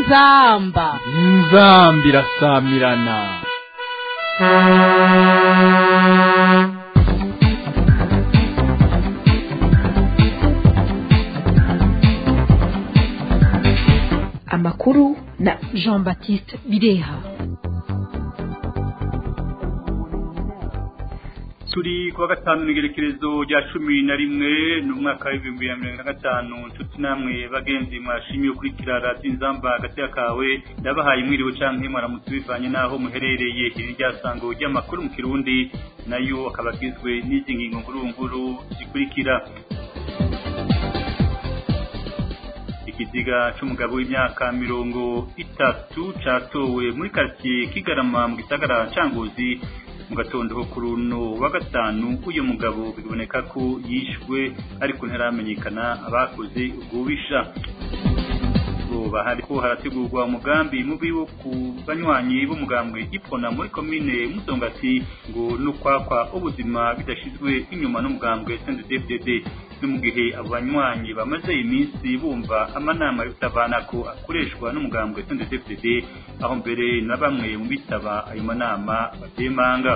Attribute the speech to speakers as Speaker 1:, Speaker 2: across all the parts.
Speaker 1: inzamba
Speaker 2: inzamba irasamirana
Speaker 3: amakuru na
Speaker 1: jean baptiste bireha
Speaker 4: turi kuwa gatanu n'igerekerezo rya cumi na rimwe ni umwaka w'ibihumbi bibiri na mirongo na gatanu nshuti namwe bagenzi mwashimiye ukurikira radiyo inzamba hagati kawe ndabahaye mwiriwe canke mwaramutse bivanye n'aho muherereye iri ryasango ry'amakuru mu kirundi nayo akaba agizwe n'izi ngingo nkuru nkuru zikurikira ikiziga c'umugabo w'imyaka mirongo itatu catowe muri karitsiye kigarama mu gisagara ca ngozi mu gatondo ko kuri uno wa gatanu uyu mugabo biboneka ko yishwe ariko ntaramenyekana abakoze ubwubisha bahari ko harategurwa umugambi mubi wo ku banywanyi b'umugambwe ipona muri komine musongati ngo n'ukwakwa ubuzima bidashizwe inyuma n'umugambwe CNDD-FDD no mu gihe abo banywanyi bamaze iminsi bumva amanama y'utabana ko akoreshwa n'umugambwe CNDD-FDD aho mbere na bamwe mu bitaba ayo manama batemanga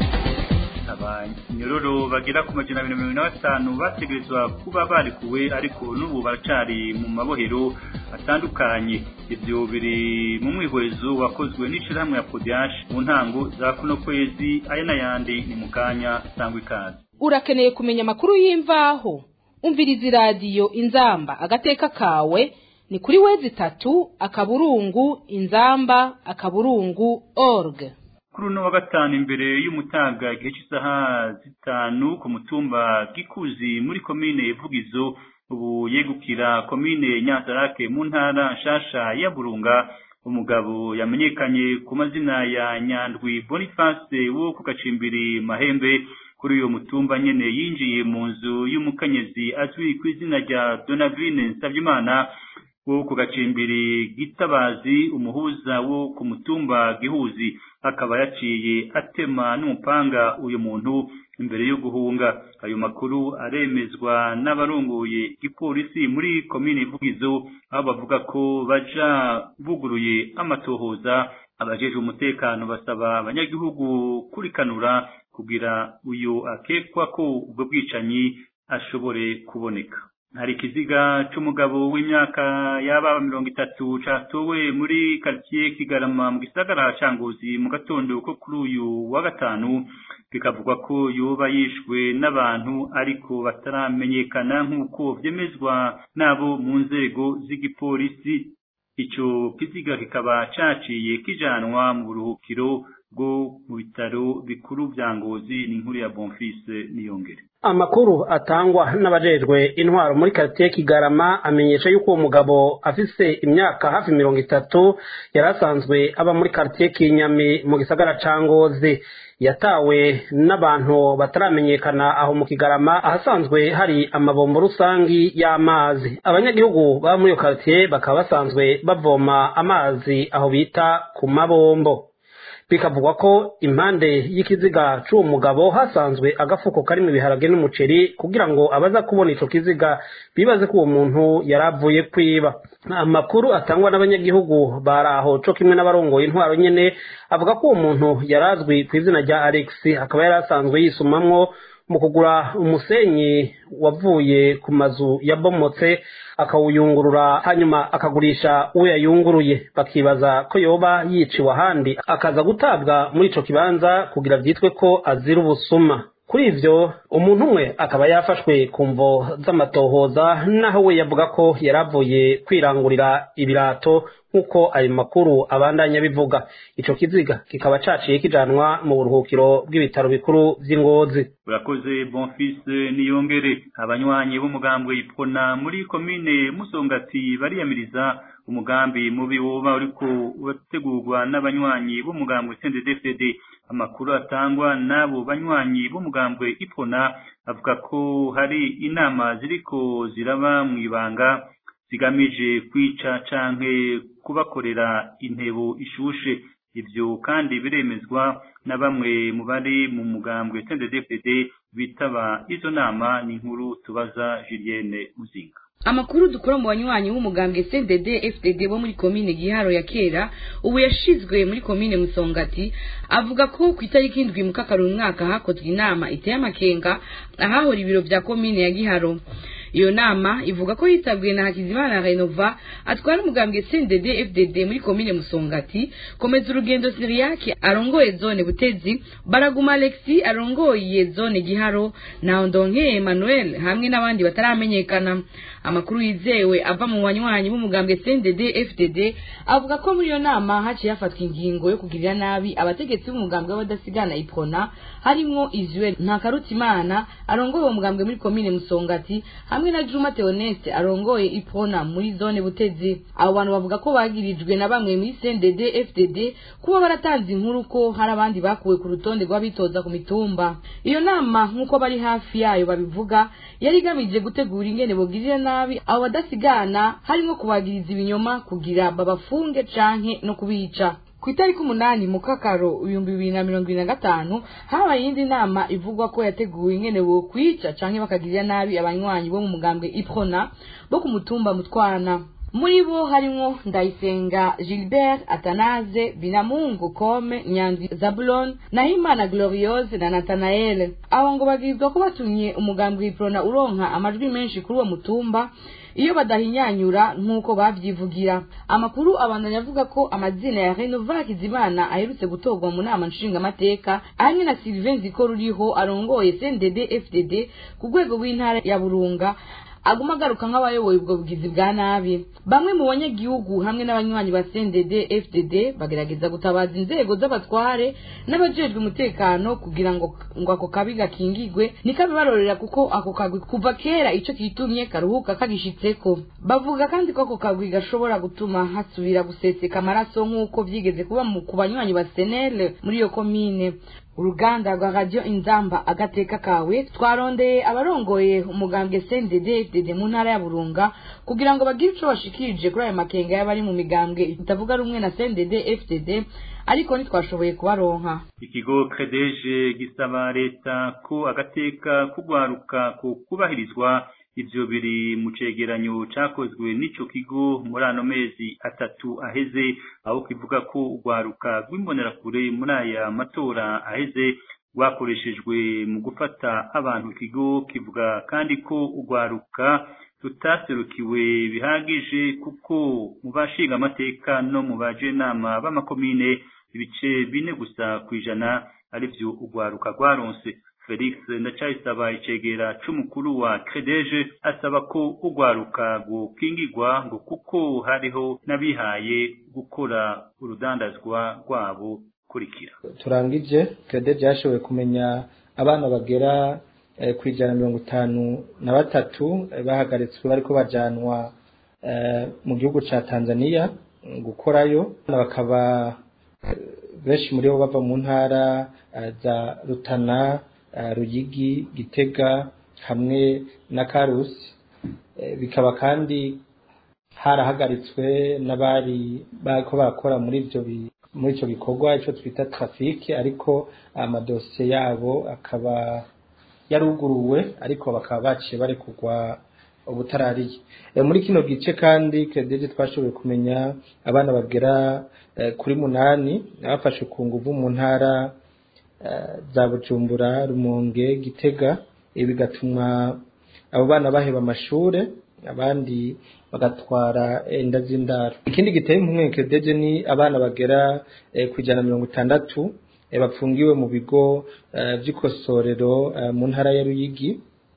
Speaker 4: abanyororo bagera ku majana abiri na mirongo ine na batanu bategerezwa kuba barekuwe ariko n'ubu baracari mu mabohero atandukanye ivyo biri mu mwihwezo wakozwe n'ishirahamwe ya podiash mu ntango za kuno kwezi aya n'ayandi ni mu kanya sangwa ikaze
Speaker 1: urakeneye kumenya amakuru y'imvaho umviriza iradiyo inzamba agateka kawe ni kuri wezi itatu akaburungu inzamba akaburungu org
Speaker 4: kuri uno wa gatanu imbere y'umutaga igihe cy'isaha zitanu ku mutumba gikuzi muri komine vugizo ubu yegukira komine nyanzarake mu ntara nshasha ya burunga umugabo yamenyekanye ku mazina ya nyandwi boniface wo ku gacimbiri mahembe kuri uyu mutumba nyene yinjiye mu nzu y'umukenyezi azwi ku izina rya donavine nsavyimana wo ku gacimbiri gitabazi umuhuza wo ku mutumba gihuzi akaba yaciye atema n'umupanga uyu muntu imbere yo guhunga ayo makuru aremezwa n'abarongoye igipolisi muri komine ivugizo aho bavuga ko baja buguruye amatohoza abajejwe umutekano basaba abanyagihugu kurikanura kugira uyu akekwa ko ubwo bwicanyi ashobore kuboneka hari ikiziga c'umugabo w'imyaka yaba mirongo itatu catowe muri karitsiye kigarama mu gisagara ca ngozi mu gatondo ko kuri uyu wa gatanu bikavugwa ko yoba yishwe n'abantu ariko bataramenyekana nk'uko vyemezwa n'abo mu nzego z'igipolisi ico kiziga kikaba caciye kijanwa mu buruhukiro bwo mu bitaro bikuru vya ngozi ni inkuru ya bonfise niyongere
Speaker 5: amakuru atangwa n'abajejwe intwaro muri karitiye kigarama amenyesha yuko uwo mugabo afise imyaka hafi mirongo itatu yari asanzwe aba muri karitiye kinyami mu gisagara ca ngozi yatawe n'abantu bataramenyekana aho mu kigarama ahasanzwe hari amabombo rusangi y'amazi abanyagihugu baba muri iyo karitiye bakaba basanzwe bavoma amazi aho bita ku mabombo bikavugwa ko impande y'ikiziga c'uwo mugabo hasanzwe agafuko karimwo ibiharage n'umuceri kugira ngo abaza kubona ico kiziga bibaze ko uwo muntu yari avuye kwiba amakuru atangwa n'abanyagihugu bari aho co kimwe n'abarongoye intwaro nyene avuga ko uwo muntu yari azwi ku izina rya alex akaba yari asanzwe yisumamwo mu kugura umusenyi wavuye ku mazu yabomotse akawuyungurura hanyuma akagurisha uwo yayunguruye bakibaza ko yoba yiciwe ahandi akaza gutabwa muri ico kibanza kugira vyitwe ko azira ubusuma kuri ivyo umuntu umwe akaba yafashwe ku mvo z'amatohoza naho we yavuga ko yari avuye kwirangurira ibirato nk'uko ayo makuru abandanya bivuga ico kiziga kikaba caciye kijanwa mu buruhukiro bw'ibitaro bikuru vy'ingozi
Speaker 4: urakoze bonfise niyongere abanywanyi b'umugambwe ipona muri komine musongati bariyamiriza umugambi mubi woba uriko urategurwa n'abanywanyi b'umugambwe CNDD-FDD amakuru atangwa n'abo banywanyi b'umugambwe ipona avuga ko hari inama ziriko ziraba mw'ibanga zigamije kwica canke kubakorera intebo ishushe ivyo kandi biremezwa na bamwe mu bari mu mugambwe CNDD-FDD bitaba izo nama ni inkuru tubaza Julienne Muzinga
Speaker 6: amakuru dukora mu banywanyi b'umugambwe CNDD FDD bo muri komine Giharo ya kera ubu yashizwe muri komine Musongati avuga ko ku itariki indwi mu kakaro mwaka hakozwe inama iteye amakenga ahahora ibiro vya komine ya Giharo iyo nama ivuga ko yitabwiwe na Hakizimana Renova atwara umugambwe CNDD FDD muri komine Musongati komeza urugendo Siriaki arongoye zone Butezi Baraguma Alexi arongoye zone Giharo na Ndonke Emmanuel hamwe n'abandi bataramenyekana amakuru yizewe ava mu banywanyi b'umugambwe CNDD FDD avuga ko muri iyo nama haciye hafatwa ingingo yo kugirira nabi abategetsi b'umugambwe w'abadasigana iprona harimwo Israel Ntakarutimana arongoye uwo mugambwe muri komine Musongati hamwe na Juma Theoneste arongoye iprona muri zone Butezi abo bantu bavuga ko bagirijwe na bamwe muri CNDD FDD kuba baratanze inkuru ko hari abandi bakuwe ku rutonde rw'abitoza ku mitumba iyo nama nk'uko bari hafi yayo babivuga yari igamije gutegura ingene bogirira nabi abo badasigana harimo kubagiriza ibinyoma kugira babafunge canke no kubica ku itariki umunani mu kakaro ibihumbi bibiri na mirongo ibiri na gatanu habaye iyindi nama ivugwa ko yateguwe ingene bokwica canke bakagirira nabi abanywanyi bo mu mugambwe iprona bo ku mutumba mutwana muri bo harimwo ndayisenga gilbert atanaze binamungu kome nyanzi zabulon nahimana gloriose na natanael abo ngo bagirizwa ko batumye umugambwe iprona uronka amajwi menshi kuri uwo mutumba iyo badahinyanyura nk'uko bavyivugira amakuru abandanya avuga ko amazina ya renova hakizimana aherutse gutorwa mu nama nshingamateka hamwe na sylvain ziko ruriho arongoye cndd fdd ku rwego rw'intara ya burunga aguma agaruka nk'abayoboye ubwo bugizi bwa nabi bamwe mu banyagihugu hamwe n'abanywanyi ba CNDD FDD bagerageza gutabaza inzego z'abatware n'abajejwe umutekano kugira ngo ngo ako kabi gakingigwe nikabibarorera kuko ako kagwi kuva kera ico kitumye karuhuka kagishitseko bavuga kandi ko ako kagwi gashobora gutuma hasubira guseseka amaraso nk'uko vyigeze kuba mu ku banywanyi ba SNL muri iyo komine uruganda rwa radio inzamba agateka kawe twarondeye abarongoye umugambwe CNDD FDD mu ntara ya Burunga kugira ngo bagire ico bashikirije kuri ayo makenga y'abari mu migambwe itavuga rumwe na CNDD FDD ariko ntitwashoboye kubaronka
Speaker 4: ikigo credeje gisaba leta ko agateka kugwaruka ku kubahirizwa ivyo biri mu cegeranyo cakozwe n'ico kigo muri ano mezi atatu aheze aho kivuga ko urwaruka rw'imbonerakure muri aya matora aheze rwakoreshejwe mu gufata abantu ikigo kivuga kandi ko urwaruka rutaserukiwe bihagije kuko mu bashinga amateka no mu bajenama b'amakomine ibice bine gusa kw'ijana arivyo urwaruka rwaronse Felix Ndacayisaba icegera c'umukuru wa Credeje asaba ko urwaruka gukingirwa ngo kuko hariho n'abihaye gukora urudandazwa rwabo kurikira
Speaker 7: turangije Credeje yashoboye kumenya abana bagera eh, ku ijana mirongo itanu na batatu eh, bahagaritswe bariko bajanwa eh, mu gihugu ca Tanzania gukorayo bakaba benshi muri bo bava mu ntara za Rutana Ruyigi Gitega hamwe na Karusi bikaba kandi harahagaritswe n'abari bariko barakora muri ivyo muri ico gikorwa ico twita trafike ariko amadosiye yabo akaba yaruguruwe ariko bakaba baciye barekurwa ubutarariye muri kino gice kandi Credeje twashoboye kumenya abana bagera kuri munani bafashe ku nguvu mu ntara za Bujumbura Rumonge Gitega ibi bigatuma abo bana baheba amashure abandi bagatwara inda z'indaro ikindi giteye impumwe Credeje ni abana bagera ku ijana mirongo itandatu bapfungiwe mu bigo vy'ikosorero mu ntara ya Ruyigi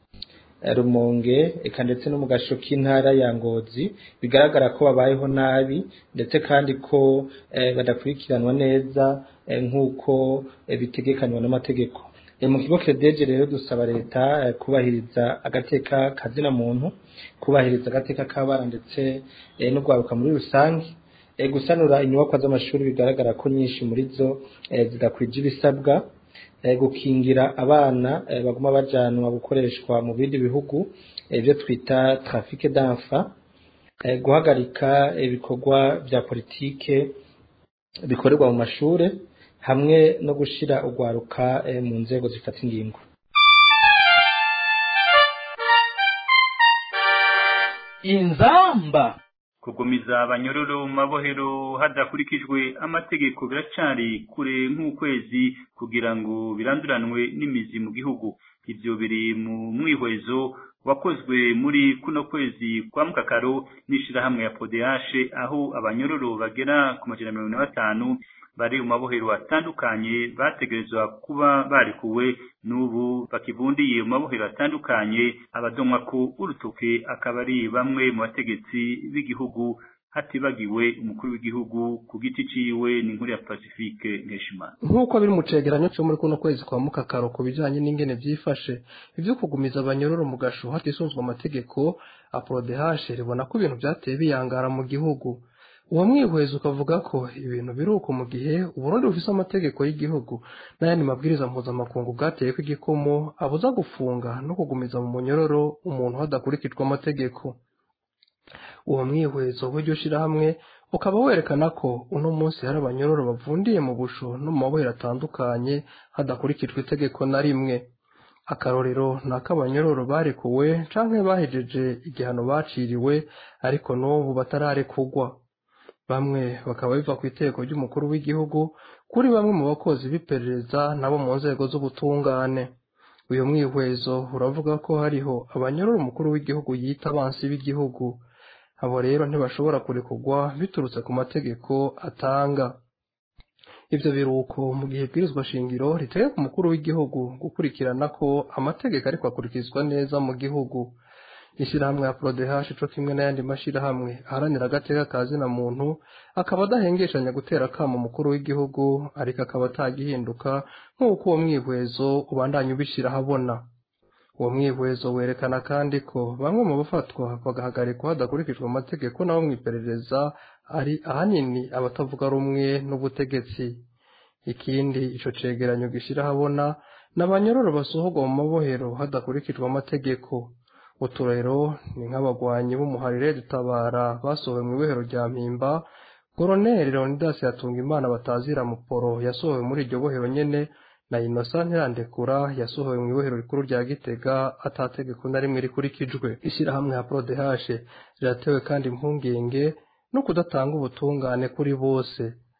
Speaker 7: Rumonge eka ndetse no mu gasho k'intara ya Ngozi bigaragara ko babayeho nabi ndetse kandi ko badakurikiranwa neza nk'uko bitegekanywa n'amategeko mu kigo Credeje rero dusaba leta kubahiriza agateka kazina muntu kubahiriza agateka k'abana ndetse no kwaruka muri rusange gusanura inyubakwa z'amashuri bigaragara ko nyinshi muri zo zidakwije ibisabwa gukingira abana baguma bajanwa gukoreshwa mu bindi bihugu ibyo twita trafike d'enfants guhagarika ibikorwa bya politike bikorerwa mu mashure hamwe no gushira urwaruka mu nzego zifata ingingo
Speaker 2: inzamba
Speaker 4: kugumiza abanyororo mu mabohero hadakurikijwe amategeko biracari kure nk'ukwezi kugira ngo biranduranwe n'imizi mu gihugu ivyo biri mu mwihwezo wakozwe muri kuno kwezi kwa mukakaro n'ishirahamwe ya podehashe aho abanyororo bagera ku majana mirongo na batanu bari mu mabohero atandukanye bategerezwa kuba barekuwe n'ubu bakivundiye mu mabohero atandukanye abadomwa ko urutoke akaba ari bamwe mu bategetsi b'igihugu hatibagiwe umukuru w'igihugu ku giti ciwe n'inkuru ya Pacifique Nkeshimana
Speaker 8: nk'uko biri mu cegeranyo cyo muri kuno kwezi kwa mukakaro ku bijanye n'ingene vyifashe ivyo kugumiza abanyororo mu gasho hatisunzwe amategeko aprodehashe ribona ko ibintu vyateye biyangara mu gihugu uwo mwihwezo ukavuga ko ibintu biri uko mu gihe uburundi bufise amategeko y'igihugu n'ayandi mabwiriza mpuzamakungu bwateyeko igikomo abuza gufunga no kugumiza mu munyororo umuntu hadakurikijwe amategeko uwo mwihwezo w'iryo shirahamwe ukaba werekana ko uno munsi hari abanyororo bavundiye mu busho no mu mabohero atandukanye hadakurikijwe itegeko na rimwe akarorero ni ak'abanyororo barekuwe canke bahejeje igihano baciriwe ariko n'ubu batararekugwa bamwe bakaba biva ku iteko ry'umukuru w'igihugu kuri bamwe mu bakozi b'iperereza nabo mu nzego z'ubutungane uyu mwihwezo uravuga ko hariho abanyororo umukuru w'igihugu yita abansi b'igihugu abo rero ntibashobora kurekurwa biturutse ku mategeko atanga ivyo biruko mu gihe ibwirizwa shingiro ritegeka umukuru w'igihugu gukurikirana ko amategeko ariko akurikizwa neza mu gihugu ishirahamwe ya prodehash co kimwe n'ayandi mashirahamwe aharanira agateka ka zina muntu akaba adahengeshanya gutera akamo umukuru w'igihugu ariko akaba atagihinduka nk'uko uwo mwihwezo ubandanya ubishira ahabona uwo mwihwezo werekana kandi ko bamwe mu bafatwa bagahagarikwa hadakurikijwe amategeko n'abo mw'iperereza ari ahanini abatavuga rumwe n'ubutegetsi ikindi ico cegeranyo gishira ahabona n'abanyororo basohorwa mu mabohero hadakurikijwe amategeko uturero ni nk'abagwanyi b'umuharire dutabara basohowe mu ibohero rya mpimba koroneli leonidas yatunga imana batazira muporo yasohowe muri iryo bohero nyene na innocent ntirandekura yasohowe mu ibohero rikuru rya gitega atategeko na rimwe rikurikijwe ishyirahamwe ya prodehashe riratewe kandi impungenge no kudatanga ubutungane kuri bose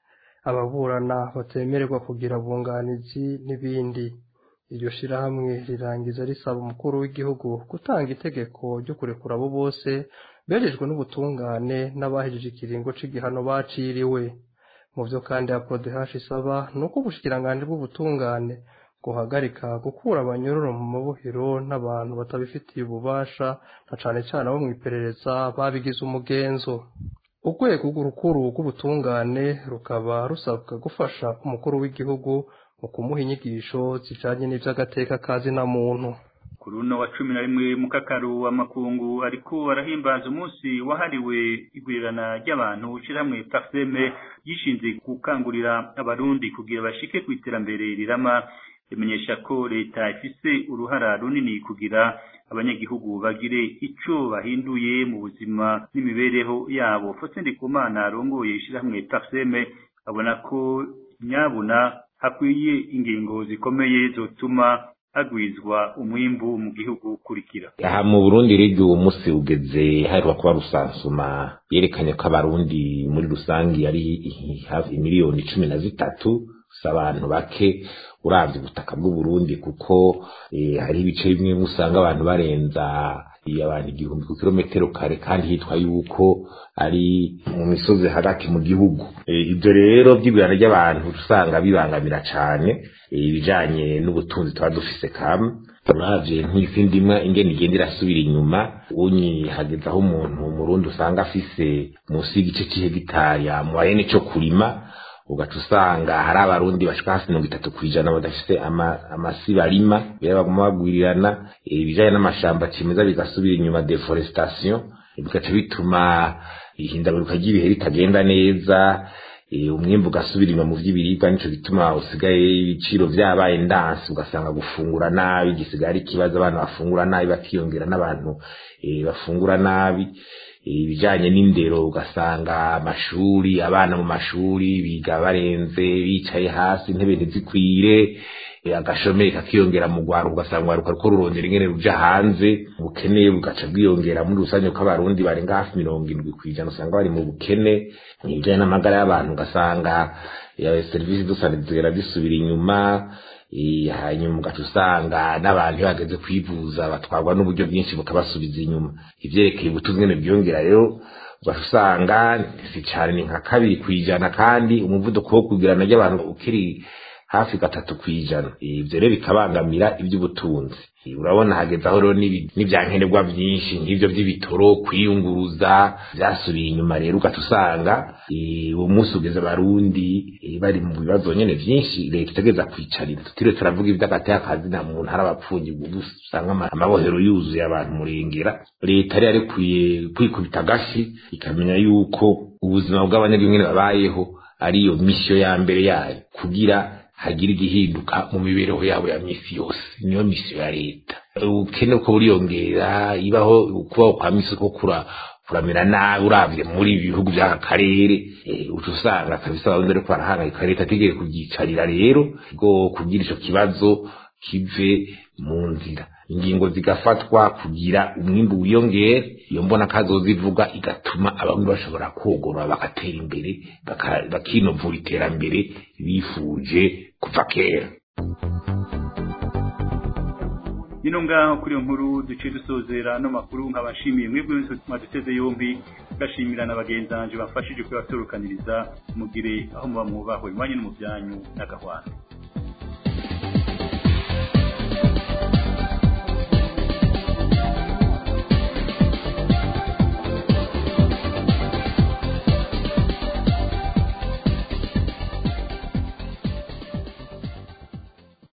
Speaker 8: ababurana batemererwa kugira abunganizi n'ibindi iryo shirahamwe rirangiza risaba umukuru w'igihugu gutanga itegeko ryo kurekura abo bose berejwe n'ubutungane n'abahejeje ikiringo c'igihano baciriwe mu vyo kandi ya prodehash isaba ni uko ubushikiranganji bw'ubutungane guhagarika gukura abanyororo mu mabohero n'abantu batabifitiye ububasha na cane cane abo mw'iperereza babigize umugenzo urwego rukuru rw'ubutungane rukaba rusabwa gufasha umukuru w'igihugu mu kumuha inyigisho zijanye n'ivy'agateka ka zina muntu
Speaker 4: ku runo wa cumi na rimwe mu kakaru w'amakungu ariko arahimbaza umunsi wahariwe igwirirana ry'abantu ishirahamwe parseme yishinze gukangurira abarundi kugira bashike ku iterambere rirama rimenyesha ko leta ifise uruhara runini kugira abanyagihugu bagire ico bahinduye mu buzima n'imibereho yabo Faustin Ndikumana arongoye ishirahamwe parseme abona ko nyabuna hakwiye ingingo zikomeye zotuma hagwizwa umwimbu mu gihugu kurikira
Speaker 9: aha mu burundi rero uwo munsi ugeze haheruka kuba rusansuma yerekanye ko abarundi muri rusange ari hafi miliyoni cumi na zitatu si abantu bake uravye ubutaka bw'uburundi kuko hari ibice bimwe usanga abantu barenza abantu igihumbi ku kilometero kare kandi hitwa yuko ari mu misozi hagati mu gihugu ibyo rero by'igurana ry'abantu usanga bibangamira cane ibijanye n'ubutunzi tuba dufise kamwe uravye nk'isi ndimwa ingene igenda irasubira inyuma unyi hageze aho umuntu umurundi usanga afise munsi y'igice c'ihegitari amuhaye n'ico kurima ugaca usanga hari abarundi bashika hasi mirongo itatu kw'ijana badafise amasi barima rero baguma bagwirirana ibijanye n'amashamba cimeza bigasubira inyuma deforestation bigaca bituma ihindagurika ry'ibihe ritagenda neza umwimbu ugasubira inyuma mu vy'ibiribwa nico gituma usigaye ibiciro vyabaye ndansi ugasanga gufungura nabi gisigaye ari ikibazo abana bafungura nabi bakiyongera n'abantu bafungura nabi ibijanye n'indero ugasanga amashuri abana mu mashuri biga barenze bicaye hasi intebe ntizikwire agashomeri kakiyongera mu rwaruka ugasanga urwaruka ruko rurondera ingene ruja hanze ubukene bugaca bwiyongera muri rusange ko abarundi barenga hafi mirongo indwi kw'ijana usanga bari mu bukene ibijanye n'amagara y'abantu ugasanga serivisi dusane zigera zisubira inyuma hanyuma ugaca usanga n'abantu iyo bageze kwivuza batwarwa n'uburyo bwinshi bukabasubiza inyuma ivyerekeye ubutunzi ngene bwiyongera rero ugaca usanga si cane ni nka kabiri kw'ijana kandi umuvuduko wo kugirana ry'abantu ukiri hafi gatatu kw'ijana ivyo rero bikabangamira ivy'ubutunzi urabona hageze aho rero n'ivyankenerwa vyinshi nk'ivyo vy'ibitoro kwiyunguruza vyasubiye inyuma rero ugaca usanga uwo munsi ugeze abarundi bari mu bibazo nyene vyinshi leta itegeza kwicarira tutiriwe turavuga ivy'agateka kazi nta muntu hari abapfungirwa usanga amabohero yuzuye abantu murengera leta yari yarikwiye kwikubita agashi ikamenya yuko ubuzima bw'abanyagihugu babayeho ariyo misiyo ya mbere yayo kugira hagira igihinduka mu mibereho yabo ya misi yose niyo misiyo ya leta ubukene ko buriyongera ibaho kubaho kwa misi ko kura kuramira nabi uravye muri ibi bihugu vy'aka karere uca usanga kabisa abarundi ariko barahangayika leta ategeye kubyicarira rero ngo kugira ico kibazo kive mu nzira ingingo zigafatwa kugira umwimbu wiyongere iyo mbona kazozivuga igatuma abamwe bashobora kogorora bagatera imbere bakinovura iterambere bifuje kuva kera
Speaker 4: nino ngaho kuri iyo nkuru duciye dusozera no makuru nkabashimiye mwebwe wese mwaduteze yombi gashimira na bagenzanje bafashije kuyatorokaniriza mugire aho muba mwubahwe mwanye no mu byanyu n'agahwana